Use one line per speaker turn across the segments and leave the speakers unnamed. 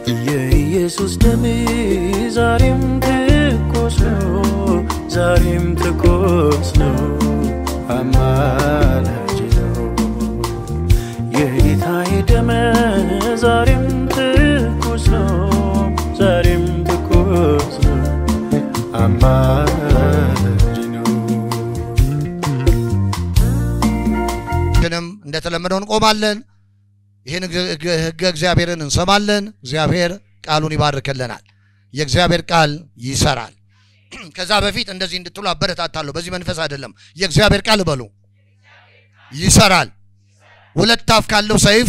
የኢየሱስ ደም ዛሬም ትኩስ ነው፣ ዛሬም ትኩስ ነው፣ አማላጅ ነው። የጌታዬ ደም ዛሬም ትኩስ ነው፣ ዛሬም ትኩስ ነው፣ አማላጅ ነው።
ግንም እንደተለመደው እንቆማለን። ይህን ሕገ እግዚአብሔርን እንሰማለን። እግዚአብሔር ቃሉን ይባርክልናል። የእግዚአብሔር ቃል ይሰራል። ከዛ በፊት እንደዚህ እንድትሉ አበረታታለሁ። በዚህ መንፈስ አይደለም። የእግዚአብሔር ቃል በሉ ይሰራል። ሁለት አፍ ካለው ሰይፍ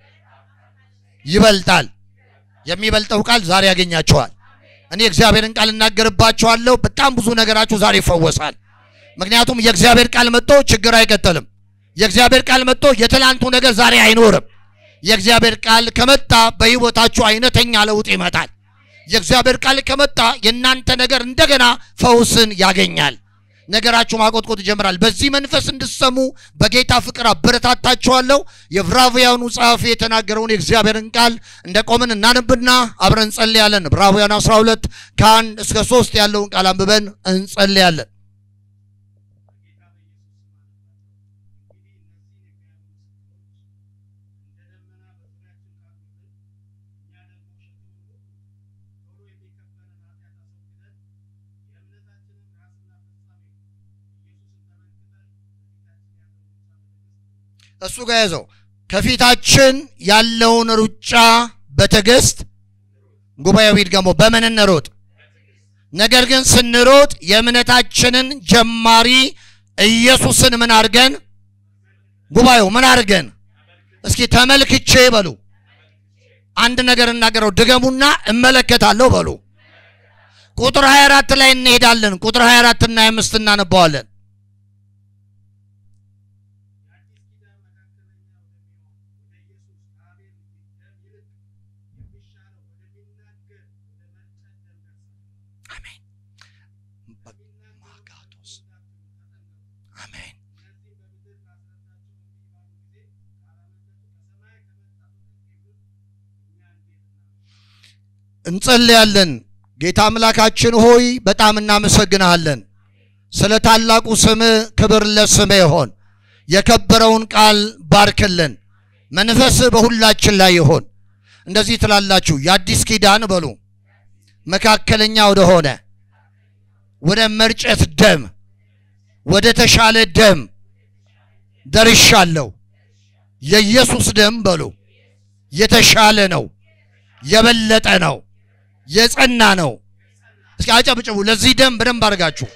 ይበልጣል። የሚበልጠው ቃል ዛሬ ያገኛቸዋል። እኔ እግዚአብሔርን ቃል እናገርባቸዋለሁ። በጣም ብዙ ነገራችሁ ዛሬ ይፈወሳል። ምክንያቱም የእግዚአብሔር ቃል መጥቶ ችግር አይቀጥልም። የእግዚአብሔር ቃል መጥቶ የትላንቱ ነገር ዛሬ አይኖርም። የእግዚአብሔር ቃል ከመጣ በሕይወታችሁ አይነተኛ ለውጥ ይመጣል። የእግዚአብሔር ቃል ከመጣ የእናንተ ነገር እንደገና ፈውስን ያገኛል። ነገራችሁ ማቆጥቆጥ ይጀምራል። በዚህ መንፈስ እንድሰሙ በጌታ ፍቅር አበረታታችኋለሁ። የዕብራውያኑ ጸሐፊ የተናገረውን የእግዚአብሔርን ቃል እንደ ቆምን እናነብና አብረን እንጸልያለን። ዕብራውያን 12 ከአንድ እስከ ሶስት ያለውን ቃል አንብበን እንጸልያለን። እሱ ጋር ያዘው። ከፊታችን ያለውን ሩጫ በትዕግስት ጉባኤው ይድገሞ። በምን እንሮጥ? ነገር ግን ስንሮጥ የእምነታችንን ጀማሪ ኢየሱስን ምን አድርገን? ጉባኤው ምን አድርገን? እስኪ ተመልክቼ በሉ። አንድ ነገር እናገረው፣ ድገሙና እመለከታለሁ በሉ። ቁጥር 24 ላይ እንሄዳለን። ቁጥር 24 እና 25 እናነባዋለን። አሜን ማጋቶስ አሜን። እንጸልያለን። ጌታ አምላካችን ሆይ በጣም እናመሰግንሃለን። ስለ ታላቁ ስም ክብር ለስም ይሆን። የከበረውን ቃል ባርክልን። መንፈስ በሁላችን ላይ ይሆን። እንደዚህ ትላላችሁ፣ የአዲስ ኪዳን በሉ መካከለኛ ወደሆነ ወደ መርጨት ደም ወደ ተሻለ ደም ደርሻለሁ። የኢየሱስ ደም በሉ የተሻለ ነው፣ የበለጠ ነው፣ የጸና ነው። እስኪ አጨብጭቡ ለዚህ ደም በደንብ አድርጋችሁ።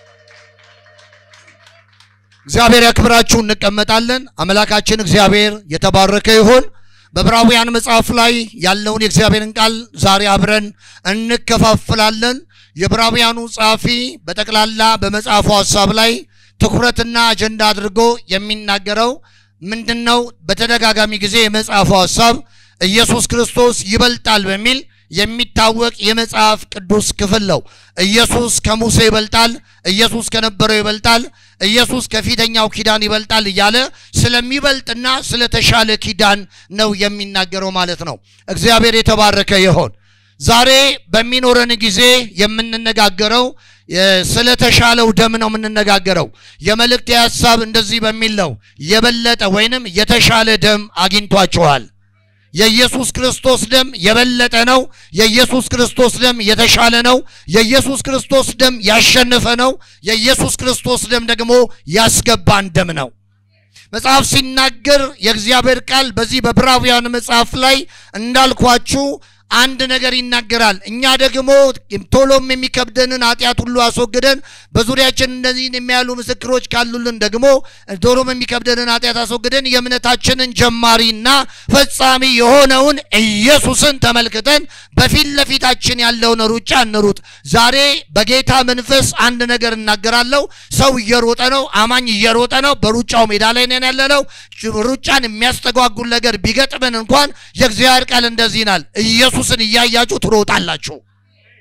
እግዚአብሔር ያክብራችሁ። እንቀመጣለን። አምላካችን እግዚአብሔር የተባረከ ይሁን። በዕብራውያን መጽሐፍ ላይ ያለውን የእግዚአብሔርን ቃል ዛሬ አብረን እንከፋፍላለን። የዕብራውያኑ ጸሐፊ በጠቅላላ በመጽሐፉ ሐሳብ ላይ ትኩረትና አጀንዳ አድርጎ የሚናገረው ምንድን ነው? በተደጋጋሚ ጊዜ የመጽሐፉ ሐሳብ ኢየሱስ ክርስቶስ ይበልጣል በሚል የሚታወቅ የመጽሐፍ ቅዱስ ክፍል ነው። ኢየሱስ ከሙሴ ይበልጣል፣ ኢየሱስ ከነበረው ይበልጣል፣ ኢየሱስ ከፊተኛው ኪዳን ይበልጣል እያለ ስለሚበልጥና ስለተሻለ ኪዳን ነው የሚናገረው ማለት ነው። እግዚአብሔር የተባረከ ይሆን። ዛሬ በሚኖረን ጊዜ የምንነጋገረው ስለተሻለው ደም ነው የምንነጋገረው። የመልእክት ሐሳብ እንደዚህ በሚል ነው የበለጠ ወይንም የተሻለ ደም አግኝቷችኋል። የኢየሱስ ክርስቶስ ደም የበለጠ ነው። የኢየሱስ ክርስቶስ ደም የተሻለ ነው። የኢየሱስ ክርስቶስ ደም ያሸነፈ ነው። የኢየሱስ ክርስቶስ ደም ደግሞ ያስገባን ደም ነው። መጽሐፍ ሲናገር የእግዚአብሔር ቃል በዚህ በዕብራውያን መጽሐፍ ላይ እንዳልኳችሁ አንድ ነገር ይናገራል። እኛ ደግሞ ቶሎም የሚከብደንን ኃጢአት ሁሉ አስወግደን በዙሪያችን እነዚህን የሚያሉ ምስክሮች ካሉልን ደግሞ ቶሎም የሚከብደንን ኃጢአት አስወግደን የእምነታችንን ጀማሪና ፈጻሚ የሆነውን ኢየሱስን ተመልክተን በፊት ለፊታችን ያለውን ሩጫ እንሩጥ። ዛሬ በጌታ መንፈስ አንድ ነገር እናገራለሁ። ሰው እየሮጠ ነው። አማኝ እየሮጠ ነው። በሩጫው ሜዳ ላይ ነን ያለነው። ሩጫን የሚያስተጓጉል ነገር ቢገጥመን እንኳን የእግዚአብሔር ቃል እንደዚህ ይላል ኢየሱስን እያያችሁ ትሮጣላችሁ።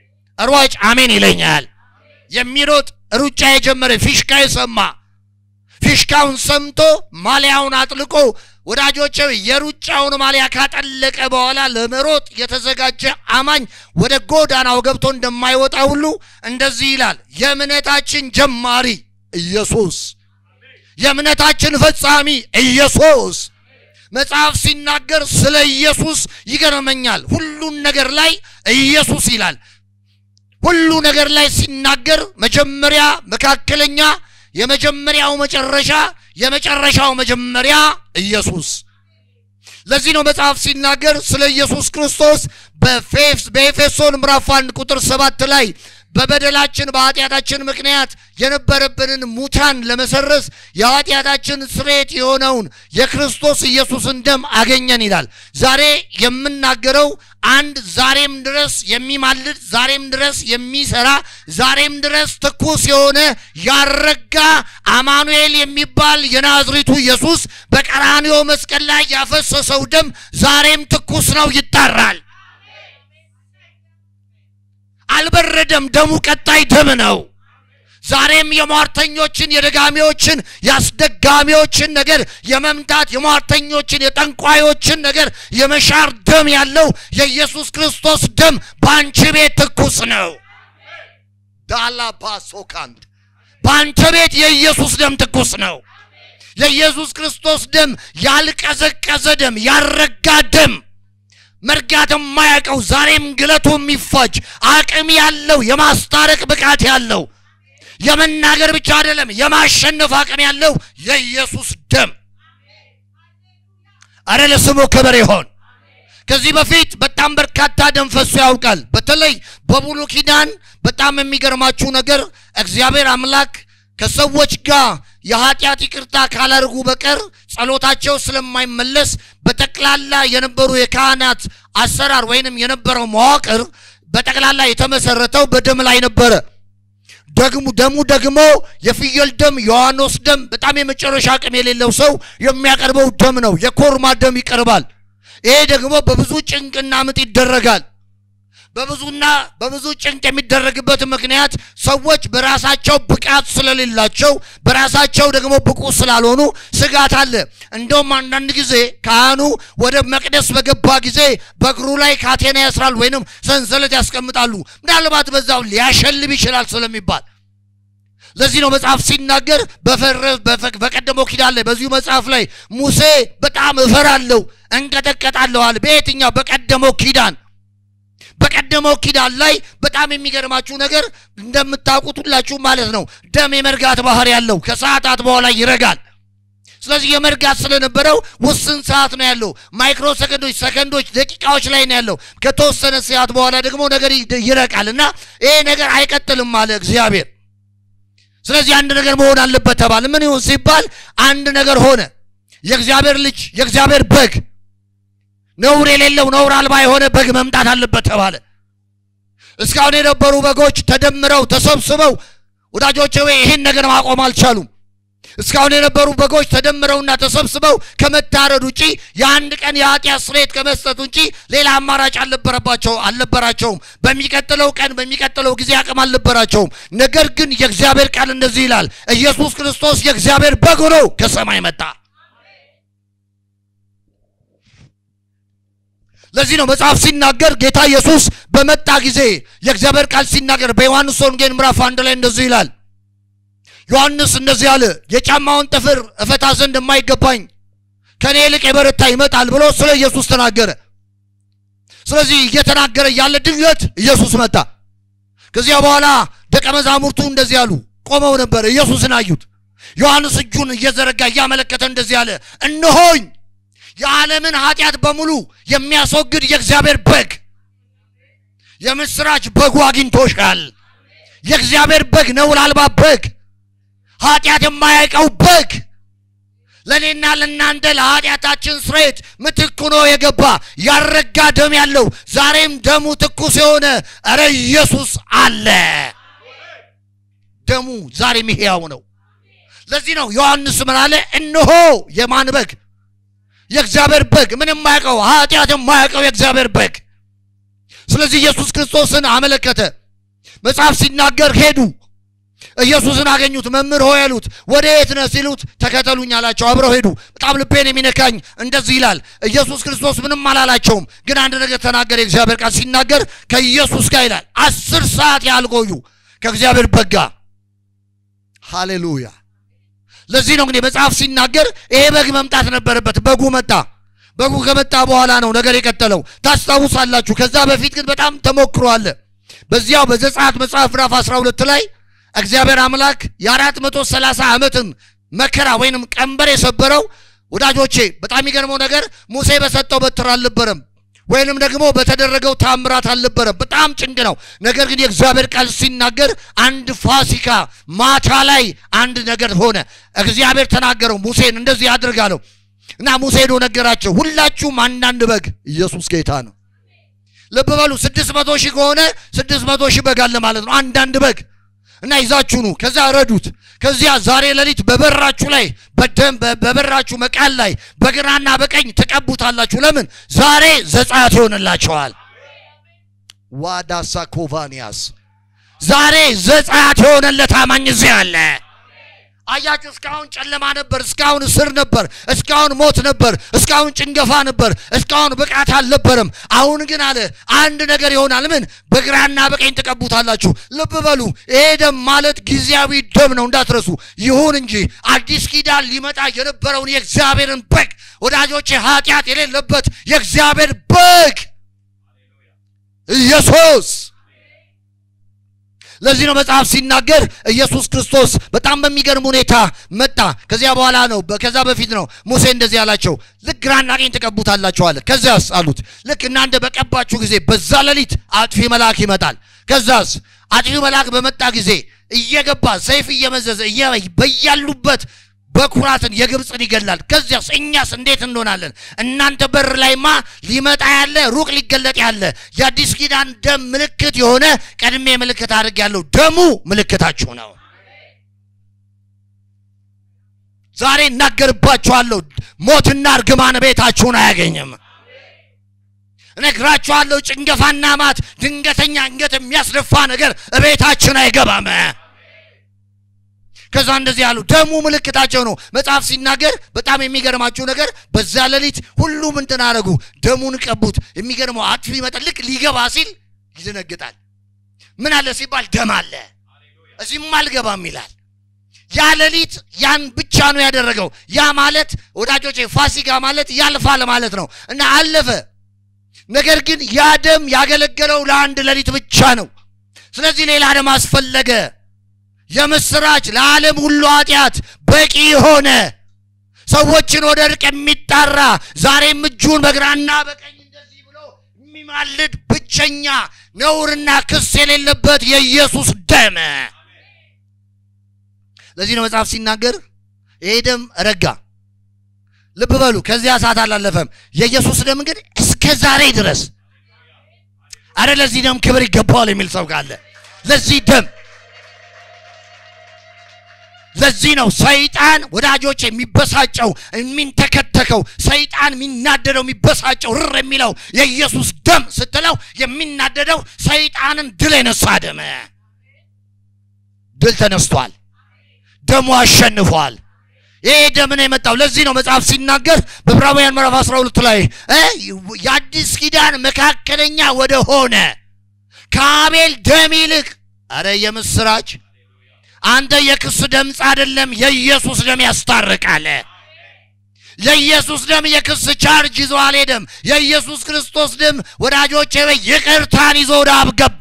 ሯጭ አሜን ይለኛል። የሚሮጥ ሩጫ የጀመረ ፊሽካ የሰማ ፊሽካውን ሰምቶ ማሊያውን አጥልቆ ወዳጆቼ የሩጫውን ማሊያ ካጠለቀ በኋላ ለመሮጥ የተዘጋጀ አማኝ ወደ ጎዳናው ገብቶ እንደማይወጣ ሁሉ እንደዚህ ይላል። የእምነታችን ጀማሪ ኢየሱስ፣ የእምነታችን ፈጻሚ ኢየሱስ። መጽሐፍ ሲናገር ስለ ኢየሱስ ይገርመኛል። ሁሉን ነገር ላይ ኢየሱስ ይላል። ሁሉ ነገር ላይ ሲናገር መጀመሪያ፣ መካከለኛ፣ የመጀመሪያው መጨረሻ፣ የመጨረሻው መጀመሪያ ኢየሱስ። ለዚህ ነው መጽሐፍ ሲናገር ስለ ኢየሱስ ክርስቶስ በኤፌሶን ምዕራፍ አንድ ቁጥር ሰባት ላይ በበደላችን በኃጢአታችን ምክንያት የነበረብንን ሙታን ለመሰረዝ የኃጢአታችን ስርየት የሆነውን የክርስቶስ ኢየሱስን ደም አገኘን ይላል። ዛሬ የምናገረው አንድ ዛሬም ድረስ የሚማልድ ዛሬም ድረስ የሚሰራ ዛሬም ድረስ ትኩስ የሆነ ያረጋ አማኑኤል የሚባል የናዝሬቱ ኢየሱስ በቀራንዮ መስቀል ላይ ያፈሰሰው ደም ዛሬም ትኩስ ነው፣ ይጣራል። አልበረደም። ደሙ ቀጣይ ደም ነው። ዛሬም የሟርተኞችን የደጋሚዎችን የአስደጋሚዎችን ነገር የመምታት የሟርተኞችን የጠንቋዮችን ነገር የመሻር ደም ያለው የኢየሱስ ክርስቶስ ደም በአንቺ ቤት ትኩስ ነው። ዳላባሶካንት በአንተ ቤት የኢየሱስ ደም ትኩስ ነው። የኢየሱስ ክርስቶስ ደም ያልቀዘቀዘ ደም፣ ያልረጋ ደም መርጋት የማያውቀው ዛሬም ግለቱ የሚፋጅ አቅም ያለው የማስታረቅ ብቃት ያለው የመናገር ብቻ አይደለም የማሸነፍ አቅም ያለው የኢየሱስ ደም። አረ ለስሙ ክብር ይሆን። ከዚህ በፊት በጣም በርካታ ደም ፈሶ ያውቃል። በተለይ በብሉይ ኪዳን በጣም የሚገርማችሁ ነገር እግዚአብሔር አምላክ ከሰዎች ጋር የኃጢአት ይቅርታ ካላደርጉ በቀር ጸሎታቸው ስለማይመለስ በጠቅላላ የነበሩ የካህናት አሰራር ወይንም የነበረው መዋቅር በጠቅላላ የተመሰረተው በደም ላይ ነበረ። ደግሞ ደሙ ደግሞ የፍየል ደም፣ የዋኖስ ደም፣ በጣም የመጨረሻ አቅም የሌለው ሰው የሚያቀርበው ደም ነው። የኮርማ ደም ይቀርባል። ይሄ ደግሞ በብዙ ጭንቅና ምጥ ይደረጋል። በብዙና በብዙ ጭንቅ የሚደረግበት ምክንያት ሰዎች በራሳቸው ብቃት ስለሌላቸው በራሳቸው ደግሞ ብቁ ስላልሆኑ ስጋት አለ። እንደውም አንዳንድ ጊዜ ካህኑ ወደ መቅደስ በገባ ጊዜ በእግሩ ላይ ካቴና ያስራል ወይንም ሰንሰለት ያስቀምጣሉ። ምናልባት በዛው ሊያሸልም ይችላል ስለሚባል ለዚህ ነው መጽሐፍ ሲናገር በቀደመው ኪዳን ላይ በዚሁ መጽሐፍ ላይ ሙሴ በጣም እፈራለሁ እንቀጠቀጣለሁ አለ። በየትኛው በቀደመው ኪዳን በቀደመው ኪዳን ላይ በጣም የሚገርማችሁ ነገር እንደምታውቁት ሁላችሁ ማለት ነው ደም የመርጋት ባህር ያለው ከሰዓታት በኋላ ይረጋል። ስለዚህ የመርጋት ስለነበረው ውስን ሰዓት ነው ያለው። ማይክሮ ሰከንዶች፣ ሰከንዶች፣ ደቂቃዎች ላይ ነው ያለው። ከተወሰነ ሰዓት በኋላ ደግሞ ነገር ይረቃል እና ይሄ ነገር አይቀጥልም አለ እግዚአብሔር። ስለዚህ አንድ ነገር መሆን አለበት ተባለ። ምን ይሁን ሲባል አንድ ነገር ሆነ። የእግዚአብሔር ልጅ የእግዚአብሔር በግ ነውር የሌለው ነውር አልባ የሆነ በግ መምጣት አለበት ተባለ። እስካሁን የነበሩ በጎች ተደምረው ተሰብስበው ወዳጆቼ ወይ ይህን ነገር ማቆም አልቻሉም። እስካሁን የነበሩ በጎች ተደምረውና ተሰብስበው ከመታረድ ውጪ የአንድ ቀን የኃጢአት ስርየት ከመስጠት ውጪ ሌላ አማራጭ አልነበረባቸው አልነበራቸውም። በሚቀጥለው ቀን በሚቀጥለው ጊዜ አቅም አልነበራቸውም። ነገር ግን የእግዚአብሔር ቃል እንደዚህ ይላል፣ ኢየሱስ ክርስቶስ የእግዚአብሔር በግ ሆኖ ከሰማይ መጣ። ለዚህ ነው መጽሐፍ ሲናገር ጌታ ኢየሱስ በመጣ ጊዜ የእግዚአብሔር ቃል ሲናገር በዮሐንስ ወንጌል ምዕራፍ አንድ ላይ እንደዚህ ይላል። ዮሐንስ እንደዚህ አለ፣ የጫማውን ጥፍር እፈታ ዘንድ የማይገባኝ ከእኔ ይልቅ የበረታ ይመጣል ብሎ ስለ ኢየሱስ ተናገረ። ስለዚህ እየተናገረ ያለ ድንገት ኢየሱስ መጣ። ከዚያ በኋላ ደቀ መዛሙርቱ እንደዚህ አሉ፣ ቆመው ነበር፣ ኢየሱስን አዩት። ዮሐንስ እጁን እየዘረጋ እያመለከተ እንደዚህ አለ፣ እነሆኝ የዓለምን ኃጢአት በሙሉ የሚያስወግድ የእግዚአብሔር በግ የምስራች በጉ አግኝቶሻል። የእግዚአብሔር በግ ነውር አልባ በግ ኃጢአት የማያውቀው በግ ለእኔና ለእናንተ ለኃጢአታችን ስርየት ምትክ ሆኖ የገባ ያረጋ ደም ያለው ዛሬም ደሙ ትኩስ የሆነ እረ ኢየሱስ አለ። ደሙ ዛሬም ሕያው ነው። ለዚህ ነው ዮሐንስ ምን አለ? እነሆ የማን በግ? የእግዚአብሔር በግ ምን የማያውቀው ኃጢአት የማያውቀው የእግዚአብሔር በግ። ስለዚህ ኢየሱስ ክርስቶስን አመለከተ። መጽሐፍ ሲናገር ሄዱ። ኢየሱስን አገኙት። መምህር ሆይ ያሉት ወደ የት ነህ ሲሉት ተከተሉኝ አላቸው። አብረው ሄዱ። በጣም ልቤን የሚነካኝ እንደዚህ ይላል። ኢየሱስ ክርስቶስ ምንም አላላቸውም፣ ግን አንድ ነገር ተናገረ። የእግዚአብሔር ቃል ሲናገር ከኢየሱስ ጋር ይላል አስር ሰዓት ያህል ቆዩ ከእግዚአብሔር በጋ ሃሌሉያ። ለዚህ ነው እንግዲህ መጽሐፍ ሲናገር ይሄ በግ መምጣት ነበረበት። በጉ መጣ። በጉ ከመጣ በኋላ ነው ነገር የቀጠለው። ታስታውሳላችሁ። ከዛ በፊት ግን በጣም ተሞክሮ አለ። በዚያው በዘጸአት መጽሐፍ ምዕራፍ 12 ላይ እግዚአብሔር አምላክ የአራት መቶ ሰላሳ ዓመትን መከራ ወይንም ቀንበር የሰበረው ወዳጆቼ፣ በጣም የሚገርመው ነገር ሙሴ በሰጠው በትር አልነበረም ወይንም ደግሞ በተደረገው ታምራት አልነበረም። በጣም ጭንቅ ነው። ነገር ግን የእግዚአብሔር ቃል ሲናገር አንድ ፋሲካ ማታ ላይ አንድ ነገር ሆነ። እግዚአብሔር ተናገረው ሙሴን እንደዚህ አድርጋለሁ እና ሙሴ ሄዶ ነገራቸው። ሁላችሁም አንዳንድ በግ ኢየሱስ ጌታ ነው። ልብ በሉ ስድስት መቶ ሺህ ከሆነ ስድስት መቶ ሺህ በግ አለ ማለት ነው። አንዳንድ በግ እና ይዛችሁ ኑ። ከዛ ረዱት። ከዚያ ዛሬ ሌሊት በበራችሁ ላይ በደም በበራችሁ መቃል ላይ በግራና በቀኝ ትቀቡታላችሁ። ለምን? ዛሬ ዘጸአት ይሆንላቸዋል። ዋዳሳ ኮቫኒያስ ዛሬ ዘጸአት የሆነለት አማኝ እዚህ አለ። አያችሁ፣ እስካሁን ጨለማ ነበር፣ እስካሁን እስር ነበር፣ እስካሁን ሞት ነበር፣ እስካሁን ጭንገፋ ነበር፣ እስካሁን ብቃት አልነበረም። አሁን ግን አለ አንድ ነገር ይሆናል። ምን? በግራና በቀኝ ትቀቡታላችሁ። ልብ በሉ፣ ይሄ ደም ማለት ጊዜያዊ ደም ነው እንዳትረሱ። ይሁን እንጂ አዲስ ኪዳን ሊመጣ የነበረውን የእግዚአብሔርን በግ ወዳጆቼ፣ ኃጢአት የሌለበት የእግዚአብሔር በግ ኢየሱስ ለዚህ ነው መጽሐፍ ሲናገር ኢየሱስ ክርስቶስ በጣም በሚገርም ሁኔታ መጣ። ከዚያ በኋላ ነው ከዛ በፊት ነው ሙሴ እንደዚህ አላቸው፣ ልክ ግራና ቀኝ ትቀቡታላችሁ አለ። ከዚያስ አሉት ልክ እናንተ በቀባችሁ ጊዜ በዛ ሌሊት አጥፊ መልአክ ይመጣል። ከዛስ አጥፊ መልአክ በመጣ ጊዜ እየገባ ሰይፍ እየመዘዘ በያሉበት በኩራትን የግብፅን ይገላል። ከዚያስ እኛስ እንዴት እንሆናለን? እናንተ በር ላይማ ሊመጣ ያለ ሩቅ ሊገለጥ ያለ የአዲስ ኪዳን ደም ምልክት የሆነ ቀድሜ ምልክት አድርጌያለሁ። ደሙ ምልክታችሁ ነው። ዛሬ እናገርባችኋለሁ፣ ሞትና እርግማን ቤታችሁን አያገኝም። እነግራችኋለሁ፣ ጭንገፋና ማት፣ ድንገተኛ አንገት የሚያስደፋ ነገር እቤታችን አይገባም። ከዛ እንደዚህ ያሉ ደሙ ምልክታቸው ነው። መጽሐፍ ሲናገር በጣም የሚገርማችሁ ነገር በዛ ሌሊት ሁሉም እንትን አደረጉ፣ ደሙን ቀቡት። የሚገርመው አጥፊ ይመጣል። ልክ ሊገባ ሲል ይደነግጣል። ምን አለ ሲባል ደም አለ፣ እዚህም አልገባም ይላል። ያ ሌሊት ያን ብቻ ነው ያደረገው። ያ ማለት ወዳጆቼ ፋሲካ ማለት ያልፋል ማለት ነው እና አለፈ። ነገር ግን ያ ደም ያገለገለው ለአንድ ሌሊት ብቻ ነው። ስለዚህ ሌላ ደም አስፈለገ። የምስራች ለዓለም ሁሉ ኃጢአት በቂ የሆነ ሰዎችን ወደ እርቅ የሚጣራ ዛሬም እጁን በግራና በቀኝ እንደዚህ ብሎ የሚማልድ ብቸኛ ነውርና ክስ የሌለበት የኢየሱስ ደም። ለዚህ ነው መጽሐፍ ሲናገር ይሄ ደም ረጋ። ልብ በሉ፣ ከዚያ ሰዓት አላለፈም። የኢየሱስ ደም ግን እስከ ዛሬ ድረስ አረ ለዚህ ደም ክብር ይገባዋል የሚል ሰው ካለ ለዚህ ደም ለዚህ ነው ሰይጣን ወዳጆች የሚበሳጨው የሚንተከተከው ሰይጣን የሚናደደው የሚበሳጨው ርር የሚለው የኢየሱስ ደም ስትለው የሚናደደው ሰይጣንን ድል የነሳ ደም ድል ተነስቷል ደሙ አሸንፏል ይሄ ደም ነው የመጣው ለዚህ ነው መጽሐፍ ሲናገር በዕብራውያን ምዕራፍ 12 ላይ የአዲስ ኪዳን መካከለኛ ወደ ሆነ ከአቤል ደም ይልቅ አረ የምስራች አንተ የክስ ድምፅ አይደለም፣ የኢየሱስ ደም ያስታርቃል። የኢየሱስ ደም የክስ ቻርጅ ይዞ አልሄደም። የኢየሱስ ክርስቶስ ደም ወዳጆቼ ወይ ይቅርታን ይዞ ወደ አብ ገባ።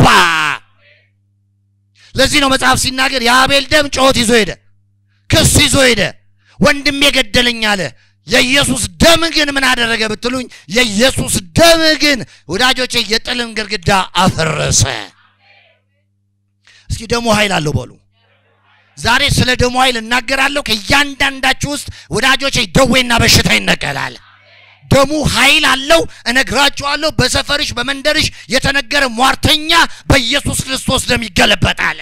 ለዚህ ነው መጽሐፍ ሲናገር የአቤል ደም ጩኸት ይዞ ሄደ፣ ክስ ይዞ ሄደ፣ ወንድም የገደለኝ አለ። የኢየሱስ ደም ግን ምን አደረገ ብትሉኝ፣ የኢየሱስ ደም ግን ወዳጆቼ የጥልን ግድግዳ አፈረሰ። እስኪ ደሙ ኃይል አለው በሉ። ዛሬ ስለ ደሙ ኃይል እናገራለሁ። ከእያንዳንዳችሁ ውስጥ ወዳጆቼ ደዌና በሽታ ይነቀላል። ደሙ ኃይል አለው። እነግራችኋለሁ። በሰፈርሽ በመንደርሽ የተነገረ ሟርተኛ በኢየሱስ ክርስቶስ ደም ይገለበጣል።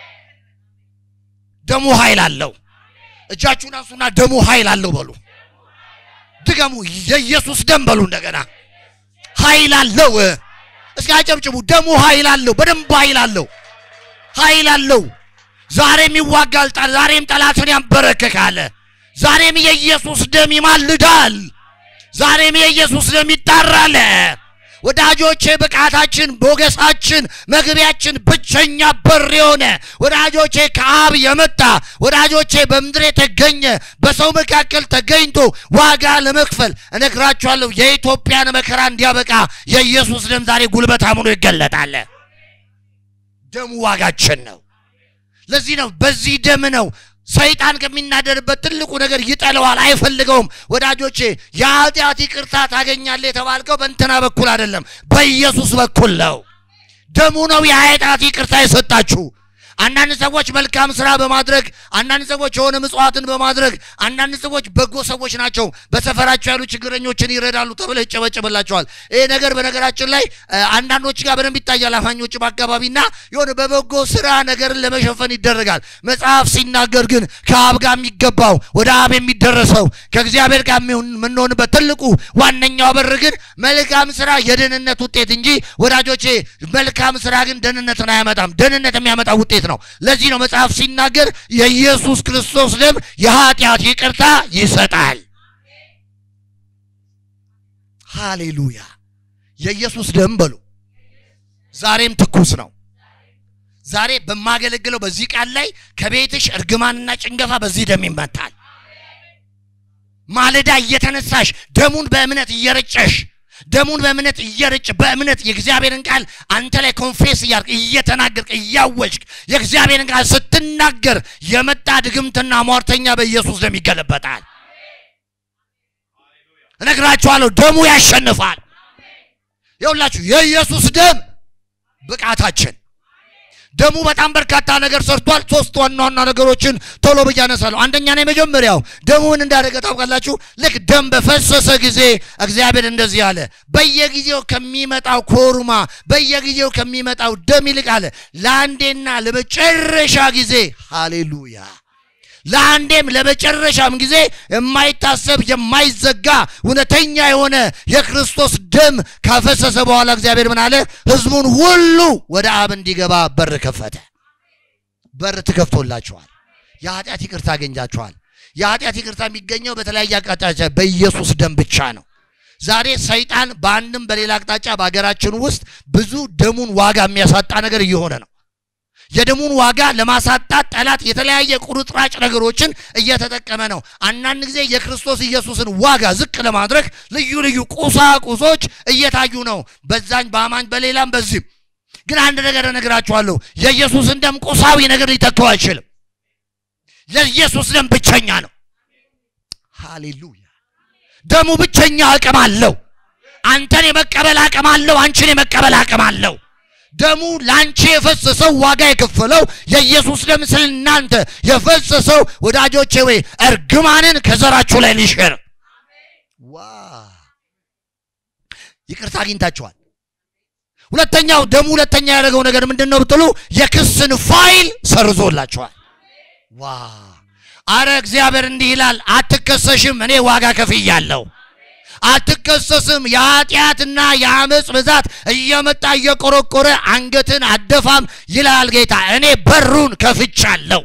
ደሙ ኃይል አለው። እጃችሁን አንሱና ደሙ ኃይል አለው በሉ። ድገሙ። የኢየሱስ ደም በሉ እንደገና። ኃይል አለው። እስኪ አጨብጭቡ። ደሙ ኃይል አለው። በደንብ ኃይል አለው። ኃይል አለው። ዛሬም ይዋጋል። ጠ- ዛሬም ጠላትን ያንበረክካል። ዛሬም የኢየሱስ ደም ይማልዳል። ዛሬም የኢየሱስ ደም ይጣራል። ወዳጆቼ ብቃታችን፣ ሞገሳችን፣ መግቢያችን ብቸኛ በር የሆነ ወዳጆቼ ከአብ የመጣ ወዳጆቼ በምድር የተገኘ በሰው መካከል ተገኝቶ ዋጋ ለመክፈል እነግራችኋለሁ። የኢትዮጵያን መከራ እንዲያበቃ የኢየሱስ ደም ዛሬ ጉልበታም ሆኖ ይገለጣል። ደሙ ዋጋችን ነው። ለዚህ ነው በዚህ ደም ነው ሰይጣን ከሚናደርበት ትልቁ ነገር ይጠለዋል፣ አይፈልገውም። ወዳጆቼ የኃጢአት ይቅርታ ታገኛለህ የተባልከው በእንትና በኩል አይደለም፣ በኢየሱስ በኩል ነው። ደሙ ነው የኃጢአት ይቅርታ የሰጣችሁ። አንዳንድ ሰዎች መልካም ስራ በማድረግ አንዳንድ ሰዎች የሆነ ምጽዋትን በማድረግ አንዳንድ ሰዎች በጎ ሰዎች ናቸው፣ በሰፈራቸው ያሉ ችግረኞችን ይረዳሉ ተብለው ይጨበጨበላቸዋል። ይህ ነገር በነገራችን ላይ እ፣ አንዳንዶች ጋር በደንብ ይታያል። አማኞችም አካባቢና የሆነ በበጎ ስራ ነገርን ለመሸፈን ይደረጋል። መጽሐፍ ሲናገር ግን ከአብ ጋር የሚገባው ወደ አብ የሚደረሰው ከእግዚአብሔር ጋር የሚሆን- የምንሆንበት ትልቁ ዋነኛው በር ግን መልካም ስራ የደህንነት ውጤት እንጂ ወዳጆቼ መልካም ስራ ግን ደህንነትን አያመጣም። ደህንነት የሚያመጣ ውጤት ነው። ለዚህ ነው መጽሐፍ ሲናገር የኢየሱስ ክርስቶስ ደም የኃጢአት ይቅርታ ይሰጣል። ሃሌሉያ! የኢየሱስ ደም በሉ ዛሬም ትኩስ ነው። ዛሬ በማገለግለው በዚህ ቃል ላይ ከቤትሽ እርግማንና ጭንገፋ በዚህ ደም ይመታል። ማለዳ እየተነሳሽ ደሙን በእምነት እየረጨሽ ደሙን በእምነት እየረጭ በእምነት የእግዚአብሔርን ቃል አንተ ላይ ኮንፌስ እያርቅ እየተናገርክ እያወጅክ የእግዚአብሔርን ቃል ስትናገር የመጣ ድግምትና ሟርተኛ በኢየሱስ ደም ይገለበጣል። እነግራችኋለሁ፣ ደሙ ያሸንፋል። ይኸውላችሁ የኢየሱስ ደም ብቃታችን ደሙ በጣም በርካታ ነገር ሰርቷል። ሶስት ዋና ዋና ነገሮችን ቶሎ ብዬ አነሳለሁ። አንደኛ ነው የመጀመሪያው ደሙ ምን እንዳደረገ ታውቃላችሁ? ልክ ደም በፈሰሰ ጊዜ እግዚአብሔር እንደዚህ አለ፣ በየጊዜው ከሚመጣው ኮርማ በየጊዜው ከሚመጣው ደም ይልቅ አለ ለአንዴና ለመጨረሻ ጊዜ ሃሌሉያ ለአንዴም ለመጨረሻም ጊዜ የማይታሰብ የማይዘጋ እውነተኛ የሆነ የክርስቶስ ደም ካፈሰሰ በኋላ እግዚአብሔር ምን አለ? ሕዝቡን ሁሉ ወደ አብ እንዲገባ በር ከፈተ። በር ተከፍቶላችኋል። የኃጢአት ይቅርታ አገኛችኋል። የኃጢአት ይቅርታ የሚገኘው በተለያየ አቅጣጫ በኢየሱስ ደም ብቻ ነው። ዛሬ ሰይጣን በአንድም በሌላ አቅጣጫ በሀገራችን ውስጥ ብዙ ደሙን ዋጋ የሚያሳጣ ነገር እየሆነ ነው። የደሙን ዋጋ ለማሳጣት ጠላት የተለያየ ቁርጥራጭ ነገሮችን እየተጠቀመ ነው። አንዳንድ ጊዜ የክርስቶስ ኢየሱስን ዋጋ ዝቅ ለማድረግ ልዩ ልዩ ቁሳቁሶች እየታዩ ነው። በዛኝ በአማኝ በሌላም በዚህም ግን አንድ ነገር እነግራችኋለሁ። የኢየሱስን ደም ቁሳዊ ነገር ሊተካው አይችልም። የኢየሱስ ደም ብቸኛ ነው። ሃሌሉያ! ደሙ ብቸኛ አቅም አለው። አንተን የመቀበል አቅም አለው። አንቺን የመቀበል አቅም አለው። ደሙ ለአንቺ የፈሰሰው ዋጋ የከፈለው የኢየሱስ ደም ስለ እናንተ የፈሰሰው ወዳጆቼ ወይ እርግማንን ከዘራችሁ ላይ ሊሽር ዋ ይቅርታ አግኝታችኋል። ሁለተኛው ደሙ ሁለተኛ ያደረገው ነገር ምንድን ነው ብትሉ የክስን ፋይል ሰርዞላችኋል። ዋ አረ እግዚአብሔር እንዲህ ይላል፣ አትከሰሽም፣ እኔ ዋጋ ከፍያለሁ። አትከሰስም። የኃጢአትና የአመፅ ብዛት እየመጣ እየቆረቆረ አንገትን አደፋም ይላል ጌታ። እኔ በሩን ከፍቻለሁ።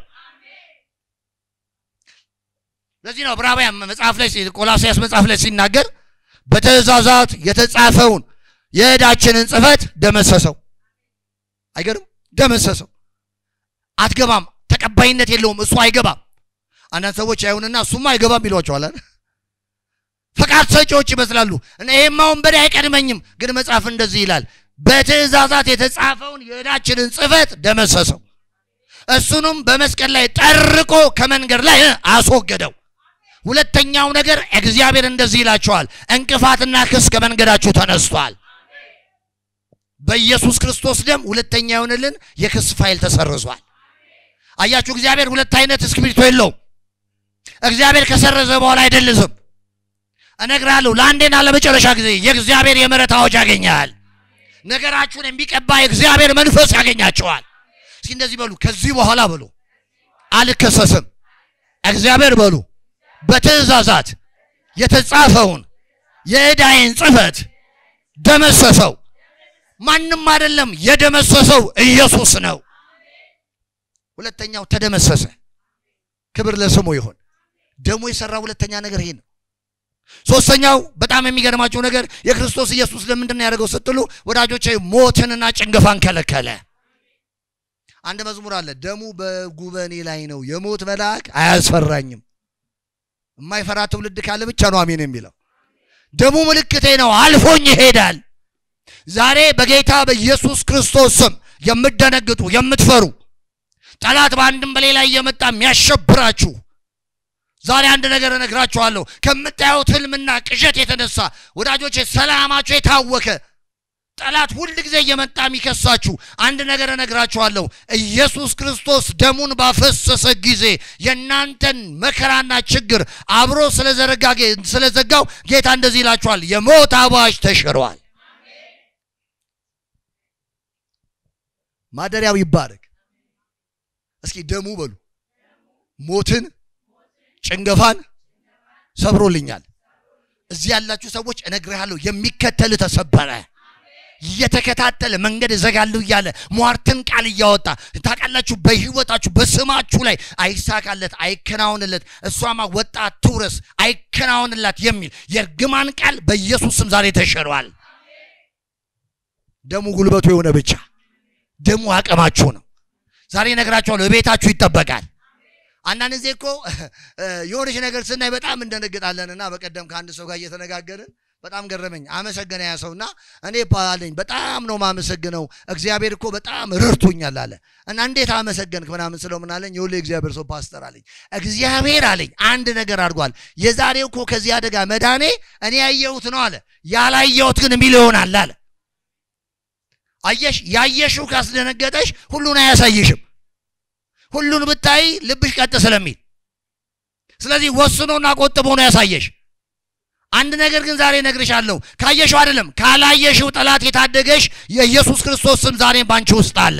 ለዚህ ነው ዕብራውያን መጽሐፍ ላይ ቆላስያስ መጽሐፍ ላይ ሲናገር በትእዛዛት የተጻፈውን የዕዳችንን ጽሕፈት ደመሰሰው። አይገርም? ደመሰሰው። አትገባም፣ ተቀባይነት የለውም፣ እሱ አይገባም። አንዳንድ ሰዎች አይሁንና እሱማ አይገባም ይሏቸዋል። ፈቃድ ሰጪዎች ይመስላሉ። እና ይሄማ ወንበዴ አይቀድመኝም፣ ግን መጽሐፍ እንደዚህ ይላል፣ በትእዛዛት የተጻፈውን የዕዳችንን ጽሕፈት ደመሰሰው፣ እሱንም በመስቀል ላይ ጠርቆ ከመንገድ ላይ አስወገደው። ሁለተኛው ነገር እግዚአብሔር እንደዚህ ይላቸዋል፣ እንቅፋትና ክስ ከመንገዳችሁ ተነስቷል። በኢየሱስ ክርስቶስ ደም ሁለተኛ የሆንልን የክስ ፋይል ተሰርዟል። አያችሁ፣ እግዚአብሔር ሁለት አይነት እስክሪብቶ የለውም። እግዚአብሔር ከሰረዘ በኋላ አይደልዝም። እነግራለሁ ለአንዴና ለመጨረሻ ጊዜ የእግዚአብሔር የምሕረት አዋጅ ያገኛል። ነገራችሁን የሚቀባ የእግዚአብሔር መንፈስ ያገኛቸዋል። እስኪ እንደዚህ በሉ፣ ከዚህ በኋላ በሉ አልከሰስም። እግዚአብሔር በሉ በትእዛዛት የተጻፈውን የዕዳዬን ጽሕፈት ደመሰሰው። ማንም አይደለም የደመሰሰው ኢየሱስ ነው። ሁለተኛው ተደመሰሰ። ክብር ለስሙ ይሁን። ደሙ የሰራ ሁለተኛ ነገር ይሄ ነው። ሶስተኛው በጣም የሚገርማቸው ነገር የክርስቶስ ኢየሱስ ለምንድን ነው ያደረገው ስትሉ ወዳጆቼ ሞትንና ጭንገፋን ከለከለ። አንድ መዝሙር አለ፣ ደሙ በጉበኔ ላይ ነው፣ የሞት መልአክ አያስፈራኝም። የማይፈራ ትውልድ ካለ ብቻ ነው አሜን የሚለው። ደሙ ምልክቴ ነው፣ አልፎኝ ይሄዳል። ዛሬ በጌታ በኢየሱስ ክርስቶስ ስም የምትደነግጡ የምትፈሩ ጠላት በአንድም በሌላ እየመጣ የሚያሸብራችሁ ዛሬ አንድ ነገር እነግራችኋለሁ። ከምታዩት ህልምና ቅዠት የተነሳ ወዳጆቼ ሰላማችሁ የታወከ ጠላት ሁል ጊዜ እየመጣ የሚከሳችሁ አንድ ነገር እነግራችኋለሁ። ኢየሱስ ክርስቶስ ደሙን ባፈሰሰ ጊዜ የእናንተን መከራና ችግር አብሮ ስለዘረጋ ስለዘጋው ጌታ እንደዚህ ይላችኋል፣ የሞት አዋጅ ተሽሯል። ማደሪያው ይባረክ። እስኪ ደሙ በሉ ሞትን ጭንገፋን ሰብሮልኛል። እዚህ ያላችሁ ሰዎች እነግርሃለሁ፣ የሚከተል ተሰበረ። እየተከታተለ መንገድ እዘጋለሁ እያለ ሟርትን ቃል እያወጣ ታውቃላችሁ። በህይወታችሁ በስማችሁ ላይ አይሳካለት፣ አይከናወንለት፣ እሷማ ወጣ ትውረስ፣ አይከናወንላት የሚል የእርግማን ቃል በኢየሱስ ስም ዛሬ ተሽሯል። ደሙ ጉልበቱ የሆነ ብቻ ደሙ አቅማችሁ ነው። ዛሬ እነግራችኋለሁ፣ ቤታችሁ ይጠበቃል። አንዳንድ ጊዜ እኮ የሆነች ነገር ስናይ በጣም እንደነግጣለን እና በቀደም ከአንድ ሰው ጋር እየተነጋገርን በጣም ገረመኝ። አመሰገነ ያ ሰውና እኔ አለኝ በጣም ነው ማመሰግነው እግዚአብሔር እኮ በጣም ረድቶኛል አለ እና እንዴት አመሰገንክ ምናምን ስለው ምን አለኝ የሁሉ እግዚአብሔር ሰው ፓስተር አለኝ እግዚአብሔር አለኝ አንድ ነገር አድርጓል። የዛሬው እኮ ከዚህ አደጋ መዳኔ እኔ ያየሁት ነው አለ ያላየሁት ግን የሚል ይሆናል አለ። አየሽ ያየሽው ካስደነገጠሽ ሁሉን አያሳይሽም። ሁሉን ብታይ ልብሽ ቀጥ ስለሚል ስለዚህ ወስኖና ቆጥቦ ነው ያሳየሽ። አንድ ነገር ግን ዛሬ እነግርሻለሁ፣ ካየሽው አይደለም ካላየሽው ጠላት የታደገሽ የኢየሱስ ክርስቶስ ስም ዛሬም ባንቺ ውስጥ አለ።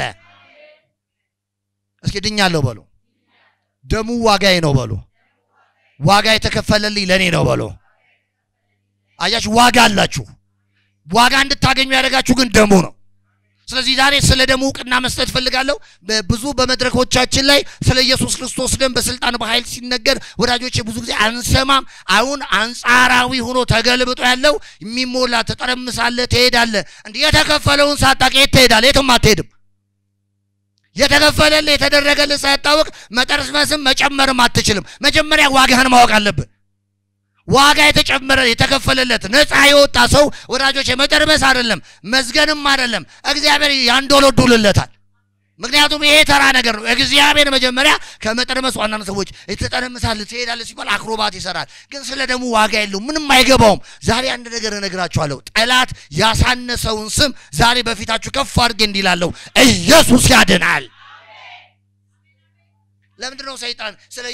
እስኪ ድኛለሁ በሉ። ደሙ ዋጋዬ ነው በሉ። ዋጋ የተከፈለልኝ ለእኔ ነው በሉ። አያችሁ፣ ዋጋ አላችሁ። ዋጋ እንድታገኙ ያደረጋችሁ ግን ደሙ ነው። ስለዚህ ዛሬ ስለ ደሙ እውቅና መስጠት እፈልጋለሁ። ብዙ በመድረኮቻችን ላይ ስለ ኢየሱስ ክርስቶስ ደም በስልጣን በኃይል ሲነገር ወዳጆቼ ብዙ ጊዜ አንሰማም። አሁን አንጻራዊ ሆኖ ተገልብጦ ያለው የሚሞላ ትጠረምሳለህ፣ ትሄዳለህ። እንዲህ የተከፈለውን ሳታውቅ የት ትሄዳለህ? የትም አትሄድም። የተከፈለልህ የተደረገልህ ሳያታወቅ መጠርመስም መጨመርም አትችልም። መጀመሪያ ዋጋህን ማወቅ አለብህ። ዋጋ የተጨመረ የተከፈለለት ነፃ የወጣ ሰው ወዳጆች መጠርመስ አይደለም መዝገንም አይደለም እግዚአብሔር ያንዶለዱልለታል። ምክንያቱም ይሄ ተራ ነገር ነው። እግዚአብሔር መጀመሪያ ከመጠርመስ ዋና ሰዎች ትጠረምሳለህ፣ ትሄዳለህ ሲባል አክሮባት ይሰራል። ግን ስለ ደሙ ዋጋ የለው ምንም አይገባውም። ዛሬ አንድ ነገር እነግራችኋለሁ። ጠላት ያሳነሰውን ስም ዛሬ በፊታችሁ ከፍ አድርጌ እንዲላለሁ ኢየሱስ ያድናል። ለምንድን ነው ሰይጣን ስለ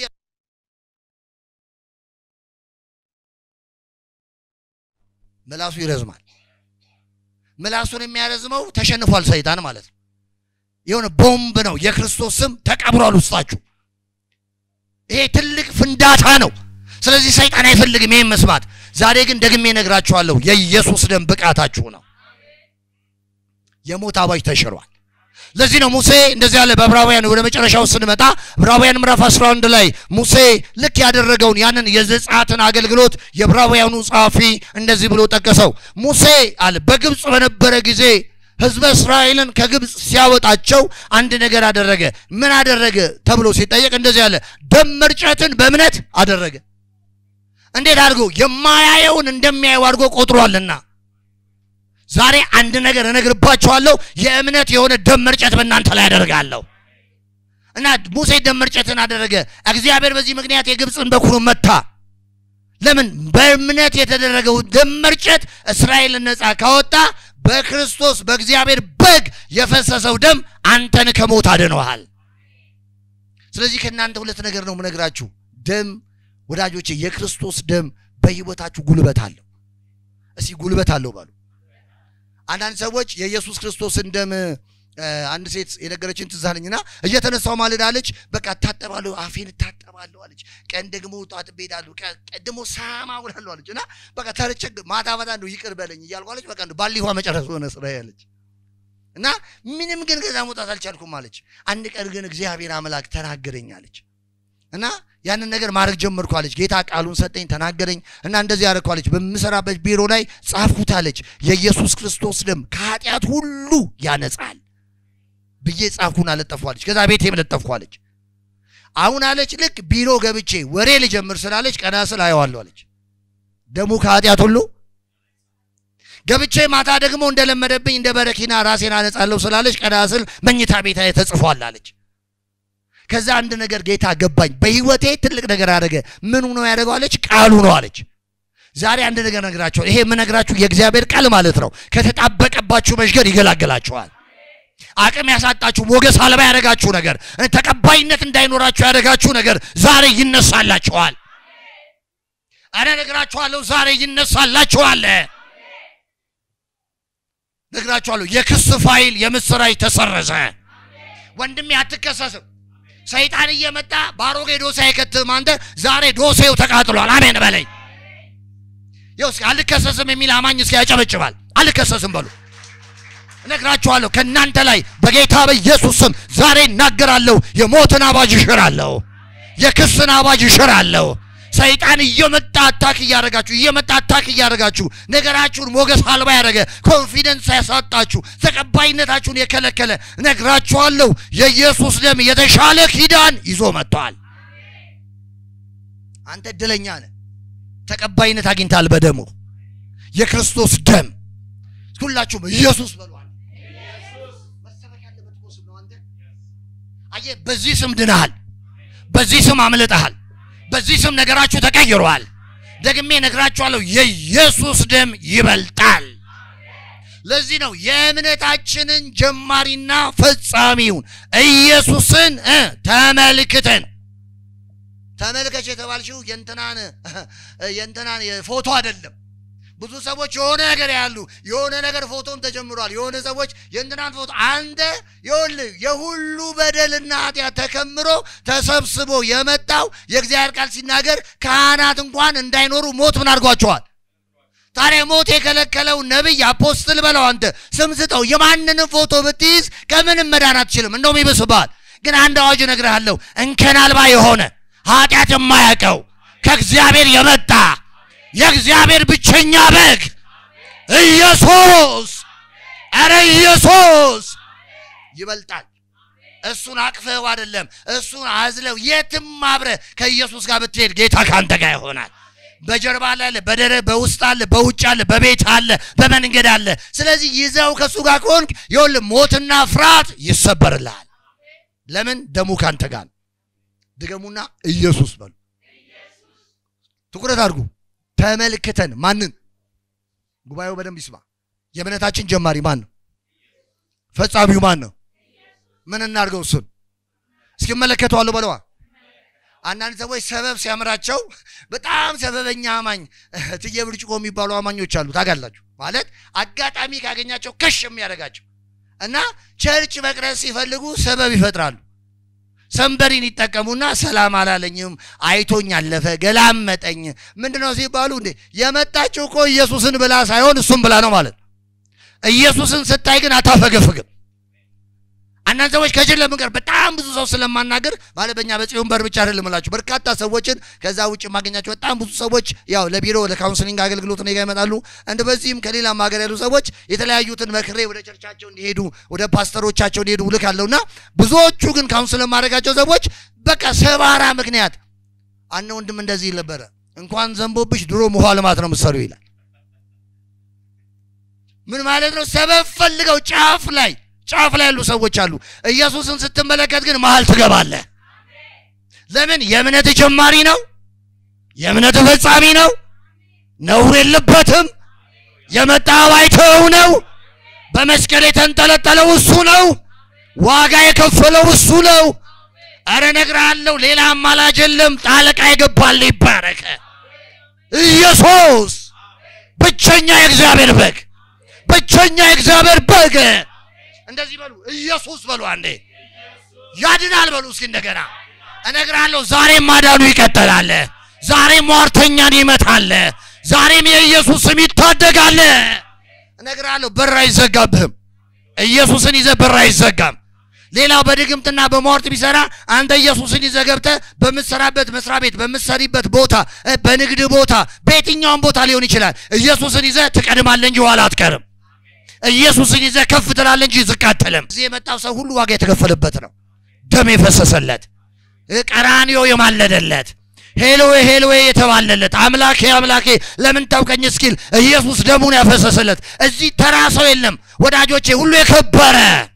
ምላሱ ይረዝማል። ምላሱን የሚያረዝመው ተሸንፏል ሰይጣን ማለት ነው። የሆነ ቦምብ ነው። የክርስቶስ ስም ተቀብሯል ውስጣችሁ። ይሄ ትልቅ ፍንዳታ ነው። ስለዚህ ሰይጣን አይፈልግም ይሄን መስማት። ዛሬ ግን ደግሜ እነግራችኋለሁ የኢየሱስ ደም ብቃታችሁ ነው። የሞት አዋጅ ተሽሯል። ለዚህ ነው ሙሴ እንደዚህ ያለ በዕብራውያን ወደ መጨረሻው ስንመጣ ዕብራውያን ምዕራፍ 11 ላይ ሙሴ ልክ ያደረገውን ያንን የዘጸአትን አገልግሎት የዕብራውያኑ ጸሐፊ እንደዚህ ብሎ ጠቀሰው። ሙሴ አለ በግብፅ በነበረ ጊዜ ሕዝበ እስራኤልን ከግብፅ ሲያወጣቸው አንድ ነገር አደረገ። ምን አደረገ ተብሎ ሲጠየቅ እንደዚህ ያለ ደም መርጨትን በእምነት አደረገ። እንዴት አድርጎ የማያየውን እንደሚያየው አድርጎ ቆጥሯልና ዛሬ አንድ ነገር እነግርባችኋለሁ። የእምነት የሆነ ደም መርጨት በእናንተ ላይ አደርጋለሁ እና ሙሴ ደም መርጨትን አደረገ። እግዚአብሔር በዚህ ምክንያት የግብፅን በኩር መታ። ለምን? በእምነት የተደረገው ደም መርጨት እስራኤልን ነፃ ካወጣ በክርስቶስ በእግዚአብሔር በግ የፈሰሰው ደም አንተን ከሞት አድነዋል። ስለዚህ ከእናንተ ሁለት ነገር ነው የምነግራችሁ። ደም ወዳጆቼ፣ የክርስቶስ ደም በሕይወታችሁ ጉልበት አለው። እስቲ ጉልበት አለው ባሉ አንዳንድ ሰዎች የኢየሱስ ክርስቶስን ደም አንድ ሴት የነገረችን ትዝ አለኝና እየተነሳው ማልዳለች። በቃ እታጠባለሁ፣ አፌን እታጠባለሁ አለች። ቀን ደግሞ ጧት እሄዳለሁ፣ ቀን ደግሞ ሳማ ውላለሁ አለች። እና በቃ ተረቸግ ማታ ማታ እንደው ይቅር በለኝ እያልኩ አለች። በቃ እንደው ባሊ ውሃ መጨረስ ሆነ ስራ ያለች። እና ምንም ግን ከዛ መውጣት አልቻልኩም አለች። አንድ ቀን ግን እግዚአብሔር አምላክ ተናገረኝ አለች እና ያንን ነገር ማድረግ ጀመርኩ አለች። ጌታ ቃሉን ሰጠኝ፣ ተናገረኝ እና እንደዚህ ያደረግኩ አለች። በምሰራበት ቢሮ ላይ ጻፍኩት አለች። የኢየሱስ ክርስቶስ ደም ከኃጢአት ሁሉ ያነጻል ብዬ ጻፍኩን አለጠፍኩ አለች። ከዛ ቤቴም ለጠፍኩ አለች። አሁን አለች ልክ ቢሮ ገብቼ ወሬ ልጀምር ስላለች ቀና ስል አየዋለሁ አለች። ደሙ ከኃጢአት ሁሉ ገብቼ ማታ ደግሞ እንደለመደብኝ እንደ በረኪና ራሴን አነጻለሁ ስላለች ቀና ስል መኝታ ቤታ ተጽፏል አለች። ከዛ አንድ ነገር ጌታ ገባኝ። በህይወቴ ትልቅ ነገር አደረገ። ምኑ ነው ያደረገው አለች። ቃሉ ነው አለች። ዛሬ አንድ ነገር ነግራቸዋል። ይሄ የምነግራችሁ የእግዚአብሔር ቃል ማለት ነው። ከተጣበቀባችሁ መሽገር ይገላገላችኋል። አቅም ያሳጣችሁ ሞገስ አልባ ያደረጋችሁ ነገር ተቀባይነት እንዳይኖራችሁ ያደረጋችሁ ነገር ዛሬ ይነሳላችኋል። አረ ነግራችኋለሁ፣ ዛሬ ይነሳላችኋል። ነግራችኋለሁ። የክስ ፋይል የምስራች ተሰረዘ። ወንድሜ አትከሰስም። ሰይጣን እየመጣ ባሮጌ ዶሴ አይከትም። አንተ ዛሬ ዶሴው ተቃጥሏል። አሜን በለኝ። ይኸው እስኪ አልከሰስም የሚል አማኝ እስኪ ያጨበጭባል። አልከሰስም በሉ። እነግራችኋለሁ ከእናንተ ላይ በጌታ በኢየሱስ ስም ዛሬ እናገራለሁ። የሞትን አባጅ እሽራለሁ። የክስን አባጅ እሽራለሁ። ሰይጣን እየመጣ አታክ እያደረጋችሁ እየመጣ አታክ እያደረጋችሁ ነገራችሁን ሞገስ አልባ ያደረገ ኮንፊደንስ ያሳጣችሁ ተቀባይነታችሁን የከለከለ እነግራችኋለሁ የኢየሱስ ደም የተሻለ ኪዳን ይዞ መጥቷል። አንተ እድለኛ ነህ። ተቀባይነት አግኝታል በደሙ የክርስቶስ ደም ሁላችሁም ኢየሱስ በሏል። መሰበክ ያለበት እኮ ስም ነው። አንተ አየህ፣ በዚህ ስም ድነሃል። በዚህ ስም አምልጠሃል። በዚህ ስም ነገራችሁ ተቀይሯል። ደግሜ ነግራችኋለሁ፣ የኢየሱስ ደም ይበልጣል። ለዚህ ነው የእምነታችንን ጀማሪና ፈጻሚውን ኢየሱስን እ ተመልክተን ተመልከች የተባልሽው የእንትናን የእንትናን ፎቶ አይደለም። ብዙ ሰዎች የሆነ ነገር ያሉ የሆነ ነገር ፎቶም ተጀምሯል። የሆነ ሰዎች የእንትናን ፎቶ አንተ ይኸውልህ የሁሉ በደልና ኃጢአት ተከምሮ ተሰብስቦ የመጣው የእግዚአብሔር ቃል ሲናገር ካህናት እንኳን እንዳይኖሩ ሞት ምን አድርጓቸዋል? ታዲያ ሞት የከለከለው ነቢይ አፖስትል በለው አንተ ስም ስጠው። የማንንም ፎቶ ብትይዝ ከምንም መዳን አትችልም፣ እንደውም ይብስባል። ግን አንድ አዋጅ እነግርሃለሁ፣ እንከን አልባ የሆነ ኃጢአት የማያውቀው ከእግዚአብሔር የመጣ የእግዚአብሔር ብቸኛ በግ ኢየሱስ፣ ኧረ ኢየሱስ ይበልጣል። እሱን አቅፈው አይደለም እሱን አዝለው የትም አብረ ከኢየሱስ ጋር ብትሄድ ጌታ ከአንተ ጋር ይሆናል። በጀርባ ላይ አለ፣ በደረ በውስጥ አለ፣ በውጭ አለ፣ በቤት አለ፣ በመንገድ አለ። ስለዚህ ይዘው ከእሱ ጋር ከሆንክ ይኸውልህ ሞትና ፍርሃት ይሰበርልሃል። ለምን ደሙ ካንተ ጋር ነው። ድገሙና ኢየሱስ በሉ። ትኩረት አድርጉ። ተመልክተን ማንን? ጉባኤው በደንብ ይስማ። የእምነታችን ጀማሪ ማን ነው? ፈጻሚው ማን ነው? ምን እናድርገው? እሱን እስኪ እመለከተዋለሁ በለዋ። አንዳንድ ሰዎች ሰበብ ሲያምራቸው በጣም ሰበበኛ አማኝ ትየ ብርጭቆ የሚባሉ አማኞች አሉ። ታውቃላችሁ? ማለት አጋጣሚ ካገኛቸው ከሽ የሚያደርጋቸው እና ቸርች መቅረጽ ሲፈልጉ ሰበብ ይፈጥራሉ። ሰንበሪን ይጠቀሙና ሰላም አላለኝም፣ አይቶኝ አለፈ፣ ገላመጠኝ። ምንድነው ሲባሉ እንዴ የመጣችው እኮ ኢየሱስን ብላ ሳይሆን እሱም ብላ ነው ማለት ነው። ኢየሱስን ስታይ ግን አታፈገፍግም። አንዳንድ ሰዎች ከጅል ለምንቀር በጣም ብዙ ሰው ስለማናገር ማለት በእኛ በጽዮን በር ብቻ አይደለም እላችሁ በርካታ ሰዎችን ከዛ ውጭ የማገኛቸው በጣም ብዙ ሰዎች ያው ለቢሮ ለካውንስሊንግ አገልግሎት እኔ ጋር ይመጣሉ። እንደ በዚህም ከሌላም ሀገር ያሉ ሰዎች የተለያዩትን መክሬ ወደ ቸርቻቸው እንዲሄዱ ወደ ፓስተሮቻቸው እንዲሄዱ ልካለሁና ብዙዎቹ ግን ካውንስል የማደርጋቸው ሰዎች በቃ ሰባራ ምክንያት አነ ወንድም እንደዚህ ይል ነበረ እንኳን ዘንቦብሽ ድሮ ውሃ ልማት ነው ምሰሩ ይላል። ምን ማለት ነው? ሰበብ ፈልገው ጫፍ ላይ ጫፍ ላይ ያሉ ሰዎች አሉ። ኢየሱስን ስትመለከት ግን መሀል ትገባለህ። ለምን? የእምነት ጀማሪ ነው። የእምነት ፈጻሚ ነው። ነውር የለበትም። የመጣው አይተው ነው። በመስቀል የተንጠለጠለው እሱ ነው። ዋጋ የከፈለው እሱ ነው። አረ እነግርሃለሁ፣ ሌላ አማላጅ የለም። ጣልቃ ይገባል። ይባረከ ኢየሱስ ብቸኛ የእግዚአብሔር በግ፣ ብቸኛ የእግዚአብሔር በግ እንደዚህ በሉ፣ ኢየሱስ በሉ። አንዴ ያድናል በሉ እስኪ እንደገና እነግራለሁ። ዛሬም ማዳኑ ይቀጥላል። ዛሬም ሟርተኛን ይመታል። ዛሬም የኢየሱስ ስም ይታደጋል። እነግራለሁ። በር አይዘጋብህም። ኢየሱስን ይዘህ በር አይዘጋም። ሌላው በድግምትና በሟርት ቢሰራ አንተ ኢየሱስን ይዘህ ገብተህ በምትሰራበት መስሪያ ቤት፣ በምትሰሪበት ቦታ፣ እ፣ በንግድ ቦታ፣ በየትኛውም ቦታ ሊሆን ይችላል። ኢየሱስን ይዘህ ትቀድማለህ እንጂ ኋላ አትቀርም። ኢየሱስን ይዘህ ከፍ ትላለህ እንጂ ዝቅ አትልም። እዚህ የመጣው ሰው ሁሉ ዋጋ የተከፈለበት ነው። ደም የፈሰሰለት እ፣ ቀራንዮ የማለደለት ሄሎዌ ሄሎዌ የተባለለት አምላኬ አምላኬ ለምን ታውቀኝ እስኪል ኢየሱስ ደሙን ያፈሰሰለት እዚህ ተራ ሰው የለም ወዳጆቼ፣ ሁሉ የከበረ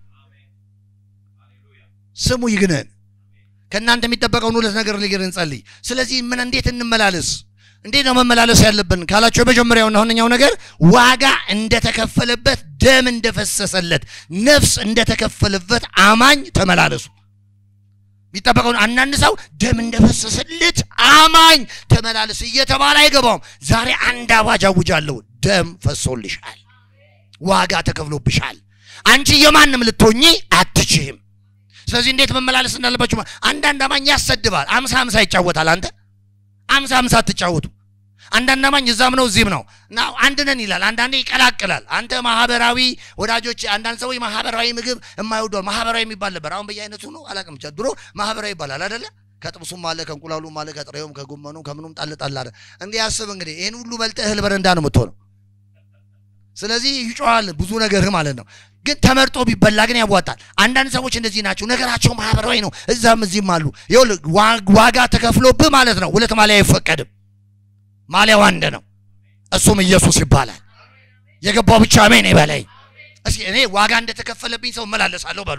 ስሙ ይግነን። ከእናንተ የሚጠበቀውን ሁለት ነገር ሊግር እንጸልይ። ስለዚህ ምን እንዴት እንመላለስ? እንዴት ነው መመላለስ ያለብን ካላቸው የመጀመሪያውና ዋነኛው ነገር ዋጋ እንደተከፈለበት ደም እንደፈሰሰለት ነፍስ እንደተከፈለበት አማኝ ተመላለሱ። የሚጠበቀውን አንዳንድ ሰው ደም እንደፈሰሰለት አማኝ ተመላለስ እየተባለ አይገባውም። ዛሬ አንድ አዋጅ አውጃለሁ። ደም ፈሶልሻል፣ ዋጋ ተከፍሎብሻል። አንቺ የማንም ልትሆኚ አትችይም። ስለዚህ እንዴት መመላለስ እንዳለባችሁ ማ- አንዳንድ አማኝ ያሰድባል። አምሳ አምሳ ይጫወታል። አንተ አምሳ አምሳ አትጫወቱ። አንዳንድ አማኝ እዛም ነው እዚህም ነው እና አንድ ነን ይላል። አንዳንዴ ይቀላቅላል። አንተ ማህበራዊ ወዳጆች፣ አንዳንድ ሰዎች ማህበራዊ ምግብ የማይወደው ማህበራዊ የሚባል ነበር። አሁን በየአይነቱ ነው አላውቅም። ብቻ ድሮ ማህበራዊ ይባላል አይደለ? ከጥብሱም አለ ከእንቁላሉም አለ ከጥሬውም ከጎመኑ ከምኑም ጣል ጣል አለ። እንዲህ ያስብ እንግዲህ ይህን ሁሉ በልጠህ እህል በረንዳ ነው የምትሆነው። ስለዚህ ይጮሃል ብዙ ነገርህ ማለት ነው። ግን ተመርጦ ቢበላ ግን ያዋጣል። አንዳንድ ሰዎች እንደዚህ ናቸው። ነገራቸው ማህበራዊ ነው። እዛም እዚህም አሉ። ይኸውልህ ዋ- ዋጋ ተከፍሎብህ ማለት ነው። ሁለት ማሊያ አይፈቀድም። ማሊያው አንድ ነው። እሱም ኢየሱስ ይባላል። የገባው ብቻ አሜን ይበለኝ። እስኪ እኔ ዋጋ እንደተከፈለብኝ ሰው እመላለሳለሁ በሉ።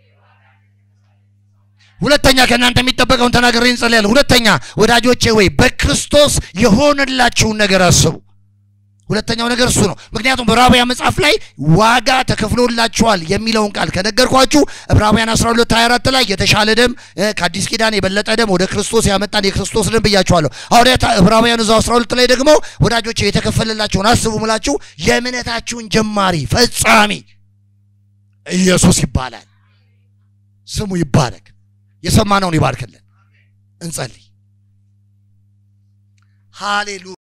ሁለተኛ ከእናንተ የሚጠበቀውን ተናግሬ እንጸልያለን። ሁለተኛ ወዳጆቼ ወይ በክርስቶስ የሆነላችሁን ነገር አስቡ። ሁለተኛው ነገር እሱ ነው። ምክንያቱም በዕብራውያን መጽሐፍ ላይ ዋጋ ተከፍሎላችኋል የሚለውን ቃል ከነገርኳችሁ ዕብራውያን 12 24 ላይ የተሻለ ደም እ፣ ከአዲስ ኪዳን የበለጠ ደም ወደ ክርስቶስ ያመጣን የክርስቶስ ደም ብያችኋለሁ። ሐዋርያት ዕብራውያን እዛው 12 ላይ ደግሞ ወዳጆች የተከፈለላችሁን አስቡ ምላችሁ የእምነታችሁን ጀማሪ ፈጻሚ ኢየሱስ ይባላል። ስሙ ይባረክ። የሰማነውን ይባርክልን። እንጸልይ። ሃሌሉያ